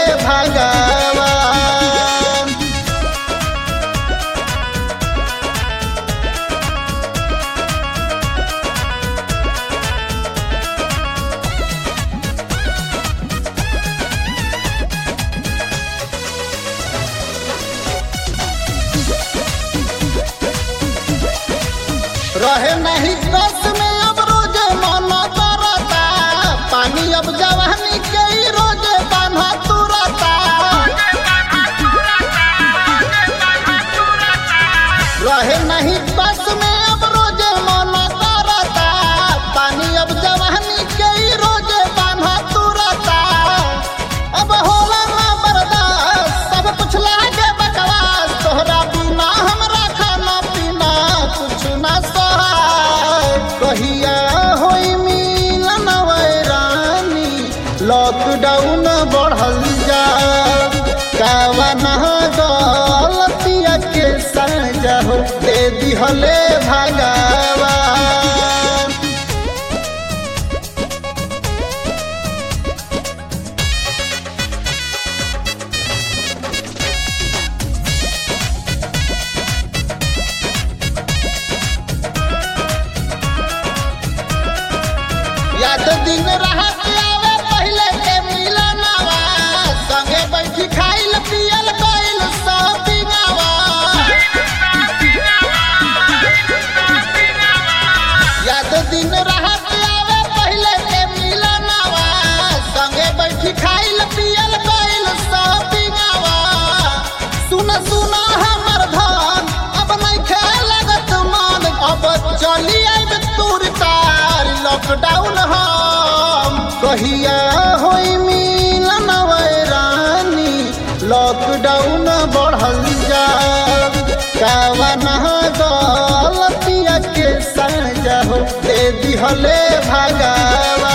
भगवान रहे नहीं बस में अब रोज मन करता पानी अब जवानी के ही रोज बान्हा तुरता रहे नहीं बस में अब रोज मन करता पानी अब जवानी के ही रोज बान्हा तुरता अब होला ना बर्दाश्त सब कुछ लागे बकवास तोहरा बिना हमरा खाना पीना कुछ ना सहाय कहिया होई मिलन वैरानी लॉकडाउन बढ़ल जा कावना गलतिया के सजा हो दे दिहले भगवान याद दिन रहत आवे पहले के मिलनवा संगे बैठी खाइल पियल गइल शॉपिंगवा याद दिन रहत आवे पहले के मिलनवा संगे बैठी खाइल पियल गइल शॉपिंगवा सुन सुन हमर धन अब नहीं खेलगत मन अब चली आइब तूर तार लॉकडाउन हम कहिया होई मिलन वैरानी लॉकडाउन बढ़ल जा कावना गलतिया के सजा हो दे दिहले भगवान